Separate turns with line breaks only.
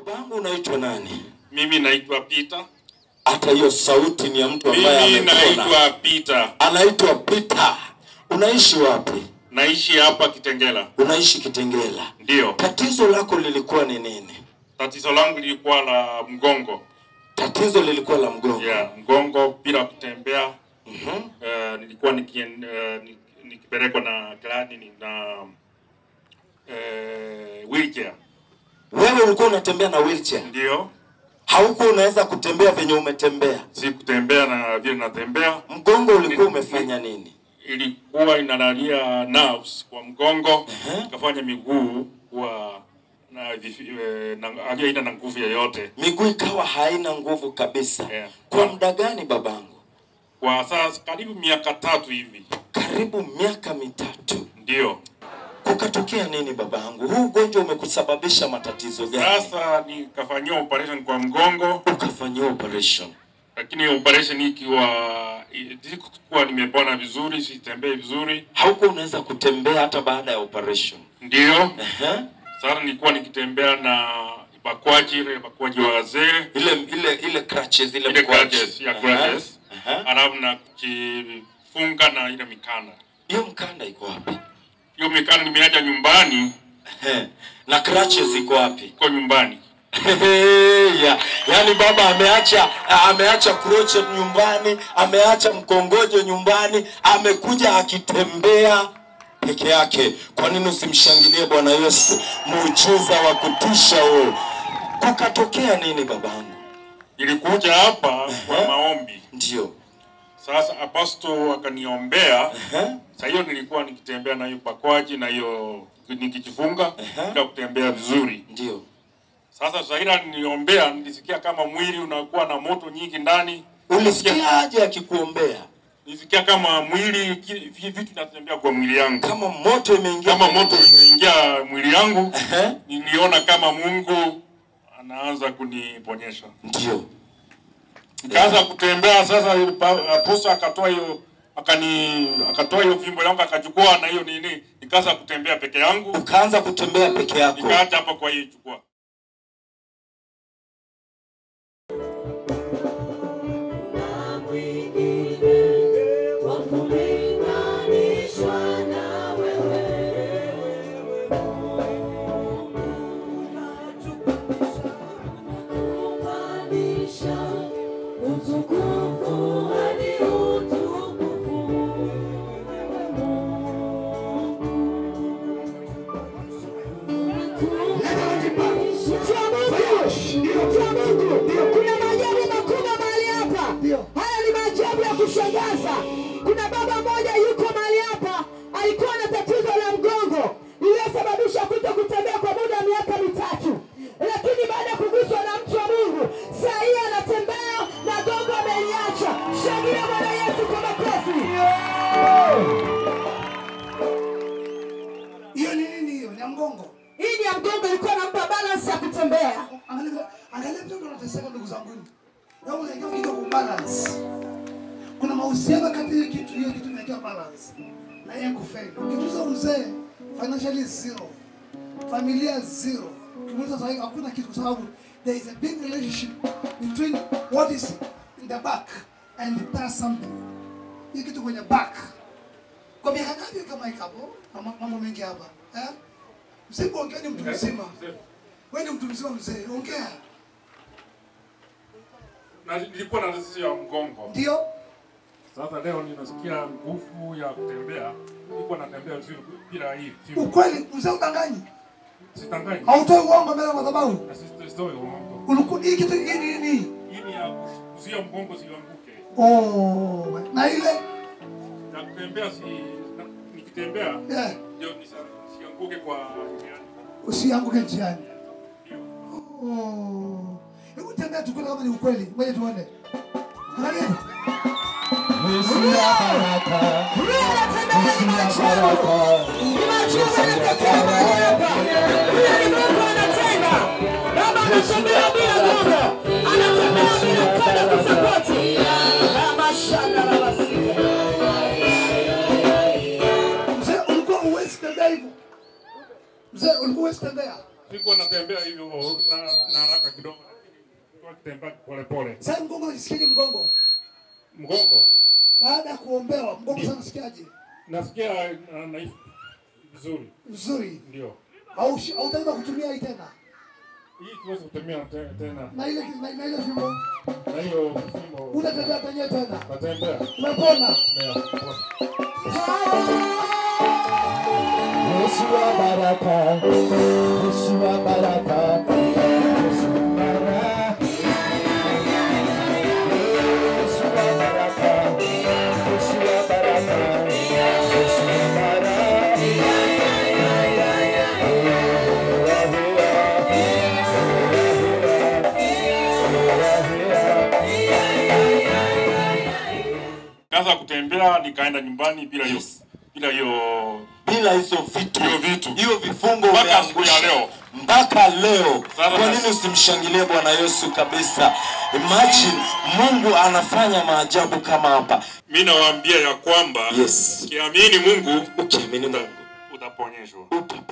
Babangu unaitwa nani?
Mimi naitwa Peter.
Hata hiyo sauti ni ya mtu ambaye
Mimi
amepona.
naitwa Peter.
Anaitwa Peter. Unaishi wapi?
Naishi hapa Kitengela.
Unaishi Kitengela.
Ndio.
Tatizo lako lilikuwa ni nini?
Tatizo langu lilikuwa la mgongo.
Tatizo lilikuwa la mgongo.
Yeah, mgongo bila kutembea.
Mhm.
Uh, nilikuwa nikien, uh, ni- nikipelekwa na gladi na uh, wheelchair.
Wewe ulikuwa unatembea na wheelchair.
Ndio.
Haukuwa unaweza kutembea venye umetembea.
Si kutembea na vile natembea.
Mgongo ulikuwa
Ni-
umefanya nini?
Ilikuwa inalalia nerves kwa mgongo,
Ehe.
ikafanya miguu kuwa na, vifi- eh, na haina na nguvu yoyote.
Miguu ikawa haina nguvu kabisa.
Yeah.
Kwa muda gani babangu?
Kwa sasa karibu miaka tatu hivi.
Karibu miaka mitatu.
Ndio.
Kukatokea nini babangu? Huu ugonjwa umekusababisha matatizo gani?
Sasa nikafanyiwa operation kwa mgongo,
Ukafanyiwa operation.
lakini operation ikiwa sikuwa nimepona vizuri, sitembei vizuri.
Haukuwa unaweza kutembea hata baada ya operation.
Ndio.
Ehe.
Sasa nilikuwa nikitembea na bakwaji, ile bakwaji wa wazee,
Ile ile ile crutches ile
ile
mkwaju.
crutches, ya
Aha.
crutches,
Aha.
alafu na kujifunga na ile mikanda.
Hiyo mkanda iko wapi?
Hiyo mikanda nimeacha nyumbani,
Ehe. Na crutches iko wapi?
iko nyumbani.
ya, yaani baba ameacha ameacha crochet nyumbani, ameacha mkongojo nyumbani, amekuja akitembea peke yake. Kwa nini usimshangilie Bwana Yesu? Muujiza wa kutisha huo. Kukatokea nini babangu?
Nilikuja hapa kwa
Ehe.
maombi.
Ndio.
Sasa aposto akaniombea
Ehe.
Sasa hiyo nilikuwa nikitembea na hiyo bakwaji na hiyo nikijifunga
Ehe.
bila kutembea vizuri.
Ndio.
Sasa Zaira niliombea, nilisikia kama mwili unakuwa na moto nyingi ndani.
Ulisikiaje akikuombea?
Nilisikia kama mwili ki- vi- vitu vinatembea kwa mwili yangu,
Kama moto imeingia
kama
kwenye
moto
mwili.
imeingia mwili yangu.
Ehe.
Niliona kama Mungu anaanza kuniponyesha.
Ndio.
Nikaanza kutembea sasa, aposto akatoa hiyo akani akatoa hiyo fimbo yangu akachukua na hiyo nini, nikaanza kutembea peke yangu,
Ukaanza kutembea peke yako.
nikaacha hapa kwa hiyo chukua
Utukufu hadi utukufu
Kuna maajabu makubwa mahali hapa. Haya ni maajabu ya kushangaza. Kuna baba mmoja yuko mahali hapa, alikuwa na tatizo la mgongo iliyosababisha kuto kutembea kwa muda wa miaka mitatu, lakini baada ya kuguswa na mtu wa Mungu, saa hii anatembea na gongo ameliacha. Shangilia Bwana Yesu kwa makofi.
Hiyo ni nini hiyo? Ni ya mgongo.
Hii ni ya mgongo, ilikuwa nampa balance ya kutembea.
Angalia angalia mtoto anateseka ndugu zangu. Na unaingia kidogo balance. Kuna mahusiano kati ya kitu hiyo kitu inaingia balance. Na yeye kufeli. Ukiuliza mzee financially zero. Familia zero. Ukiuliza sasa hakuna kitu kwa sababu there is a big relationship between what is in the back and does something. Hii kitu kwenye back. Kwa miaka ngapi kama ikapo? Mama- Mambo mengi hapa. Eh? Msipoongea ni mtu mzima. Wewe ni mtu mzima mzee, ongea.
na nilikuwa na tatizo ya mgongo.
Ndio?
Sasa leo ninasikia nguvu ya kutembea, nilikuwa natembea vizuri bila hii fimbo.
Ukweli mzee udanganyi.
Sitanganyi
Hautoi uongo mbele ya madhabahu.
na sisi sitoi uongo.
Ulikuwa hii kitu hii ni nini?
Hii ni ya kuzuia mgongo sianguke,
Oh, na ile
na kutembea si na, nikitembea
yeah,
ndio nisa- sianguke kwa njiani.
usianguke njiani.
Ndio.
Oh. Hebu tembea tukule kama ni ukweli. Ngoja tuone. Angalia.
Huyo anatembea ni maajabu. Ni maajabu yanatokea mahali hapa. Huyo ni Mungu anatenda. Baba anatembea bila gongo. Anatembea bila mkono kusapoti. Baba shanda la basika.
Mzee ulikuwa uwezi tembea hivyo. Mzee ulikuwa uwezi tembea.
Sikuwa natembea hivyo na, na haraka kidogo, lakini nilikuwa natembea polepole.
Sasa mgongo unajisikiaje mgongo?
Mgongo
Baada ya kuombewa mgongo
Ndio.
sasa unasikiaje?
nasikia na, na vizuri,
Vizuri.
ndio
Au hautaweza kutumia hii tena.
hii siwezi kutumia te- tena,
Na ile na, na ile fimbo
na hiyo fimbo
unatembea penyewe tena.
natembea
Umepona.
Ndio.
Yesu wa baraka, Yesu wa baraka, Yesu wa baraka. Yesu wa baraka, Yesu wa baraka, Yesu wa baraka.
Kaanza kutembea nikaenda nyumbani bila hiyo bila hiyo
bila hizo vitu
Hiyo vitu.
hiyo vifungo
Mpaka siku ya
umeangusha.
leo.
mpaka leo
Sasa
kwa
basi.
nini usimshangilie bwana yesu kabisa imagine mungu anafanya maajabu kama hapa
mi nawaambia ya kwamba
yes
kiamini Mungu
ukiamini mungu
utaponyeshwa.
utaponyeshwa